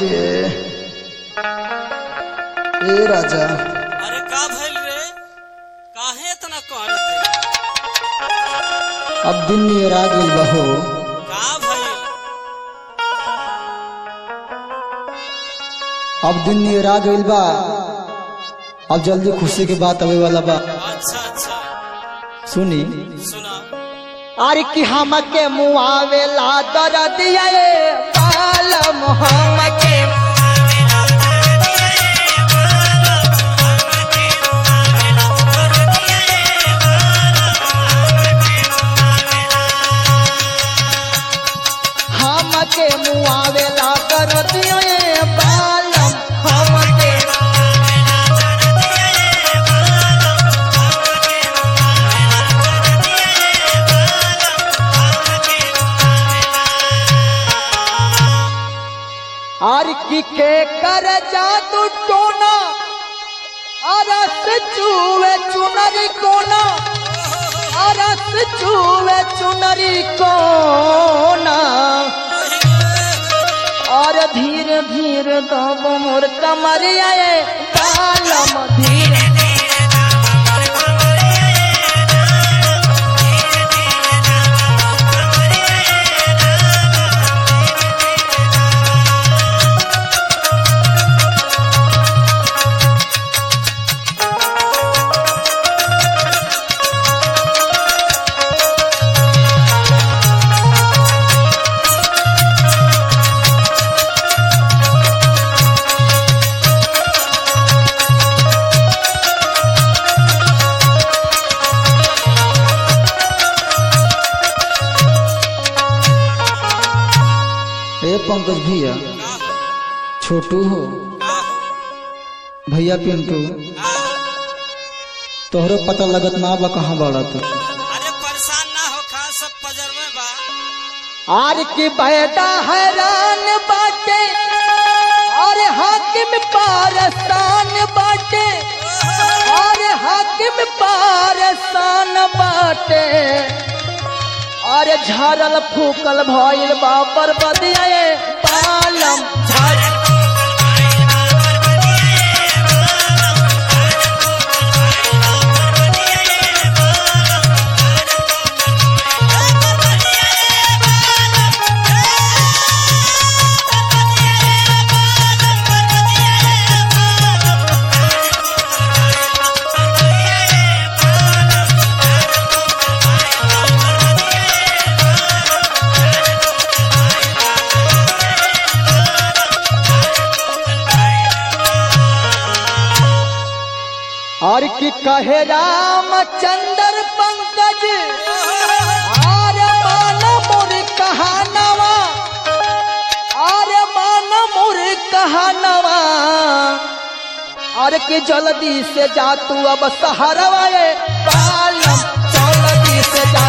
ए राजा अरे का भइल रे काहे इतना कहते अब दिन नियरा गइल बा हो का भइल अब दिन नियरा गइल बा अब जल्दी खुशी के बात आवे वाला बा अच्छा अच्छा सुनी सुना अरे कि हमके मुआवे ला दरदिया पालम हमके हमके मुआवे ला दरदिया पालम हमके आर की के कर जादू टोना अरस चूवे चुनरी कोना अरस चूवे चुनरी कोना और धीरे धीरे दब मोर कमरिया कालम धीरे ए पंकज भैया का छोटू हो का भैया पिंटू का तोहरो पता लगत ना बा कहाँ बाड़ा तू अरे परेशान ना हो खा सब पजर में बा आर की बेटा हैरान बाटे और हाकिम पारसान बाटे और हाकिम पारसान बाटे और झरल फूकल भइल बापर बदिया पालम झरल और की कहे रामचंद्र पंकज आरे मान मोर कहानवा आरे मान मोर कहानवा और के जल्दी से जा तू अब सहारवा ये पालम जल्दी से जा